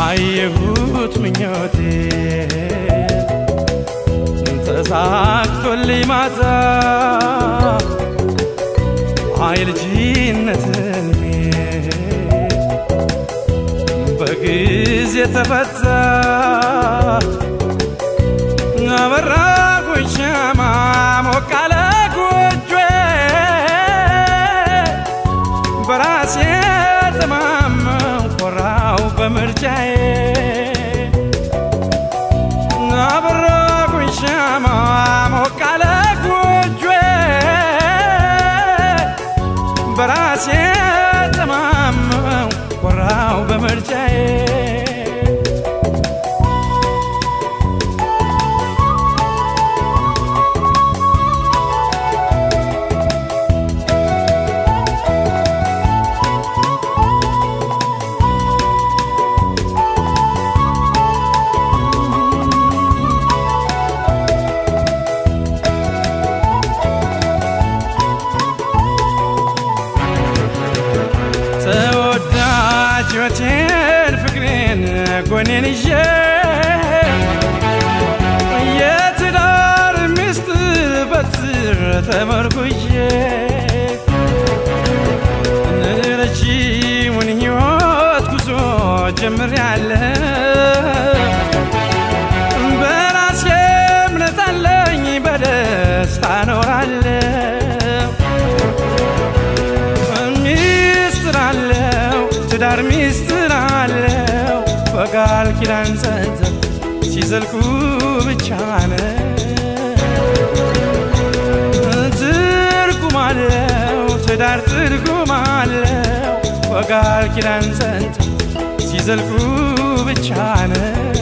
አየሁት ምኞቴ ተሳክቶልኝ ማታ የልጅነት ሕልሜ በጊዜ ተፈታ አበራኩኝ ሻማ ሞቅ አለ ጎጆዬ በራሴ ተማመን ኮራው በምርጫዬ አበራኩኝ ሻማ ሞቅ አለ ጎጆዬ በራሴ ተማመን ኮራው በምርጫዬ ተወዳጅ ሕይወቴን ፍቅሬን ጎኔን ይዤ የትዳር ሚስጥር በትር ተመርኩዤ ረጅሙን ሕይወት ጉዞ ጀምሬያለሁ በራሴ እምነት አለኝ በደስታ እኖራለሁ ሚስጥር አለው ትዳር ሚስጥር አለው በቃል ኪዳን ጸንተው ሲዘልቁ ብቻ ነው ትርጉም አለው ትዳር ትርጉም አለው በቃል ኪዳን ጸንተው ሲዘልቁ ብቻ ነው